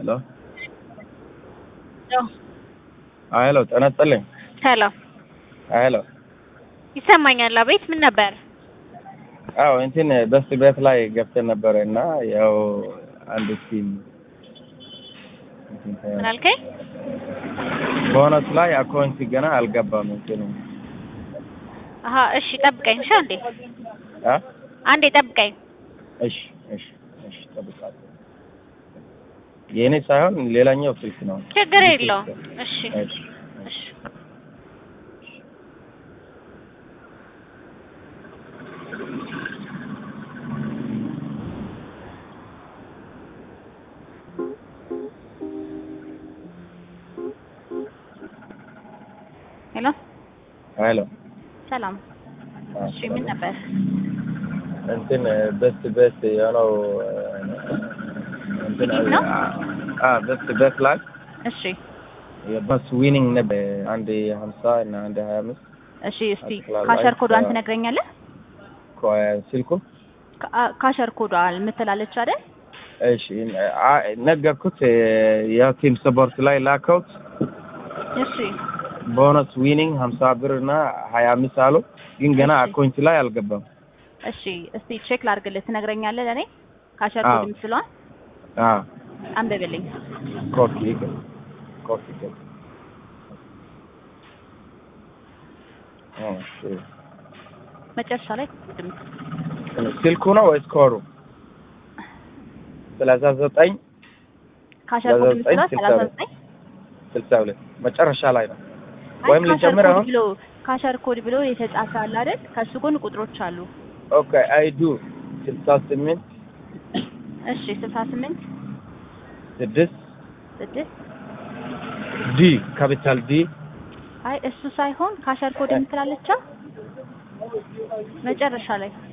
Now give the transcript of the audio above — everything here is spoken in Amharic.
ሄሎ ሄሎ ጤና ይስጥልኝ። ሰላም ሄሎ ይሰማኛል። አቤት ምን ነበር? አዎ እንትን በስ ቤት ላይ ገብተን ነበረ እና ያው አንድ ቲም ምን አልከኝ? ቦነስ ላይ አካውንት ገና አልገባም እንትኑ አሀ እሺ ጠብቀኝ። እሺ አንዴ አ አንዴ ጠብቀኝ። እሺ እሺ እሺ ጠብቃለሁ። የእኔ ሳይሆን ሌላኛው ስልክ ነው። ችግር የለውም። እሺ እሺ እሺ ሄሎ ሄሎ ሰላም። እሺ ምን ነበር? እንትን በስት ቤት የሆነው እንትን ቲኬት ነው? አ በስት ቤት ላይ እሺ የባስ ዊኒንግ ነበር አንድ ሀምሳ እና አንድ ሀያ አምስት እሺ እስቲ አጠቅላላ ካሸር ኮዷን አይተህ- ትነግረኛለህ? ስልኩ ካ- ካሸር ኮዷ የምትላለች አይደል? እሺ አ- ነገርኩት ያው ቲም ሰፖርት ላይ ላከውት እሺ ቦነስ ዊኒንግ ሀምሳ ብር እና ሀያ አምስት አሉ ግን ገና እሺ። አካውንት ላይ አልገባም። እሺ እስቲ ቼክ ላድርግልህ። ትነግረኛለህ ለእኔ ካሸር አዎ። ኮድ የምትለዋን አዎ አንብብልኝ። ኮፒ ይገ- ኮፒ ይገ- እሺ። መጨረሻ ላይ ድምፅ ስልኩ ነው ወይስ ኮሩ? ሰላሳ ዘጠኝ ካሸር ኮድ ለዘጠኝ የምትለዋ ስልሳ ሰላሳ ሁለት ዘጠኝ ስልሳ ሁለት መጨረሻ ላይ ነው። አይ ወይም ካሸር ልጀምር ኮድ አሁን? ብሎ ካሸር ኮድ ብሎ የተጻፈ አለ አይደል? ከሱ ጎን ቁጥሮች አሉ። ኦኬ አይዱ ስልሳ ስምንት እሺ ስልሳ ስምንት ስድስት ስድስት ዲ ካፒታል ዲ አይ እሱ ሳይሆን ካሸር ኮድ የምትላለቻ መጨረሻ ላይ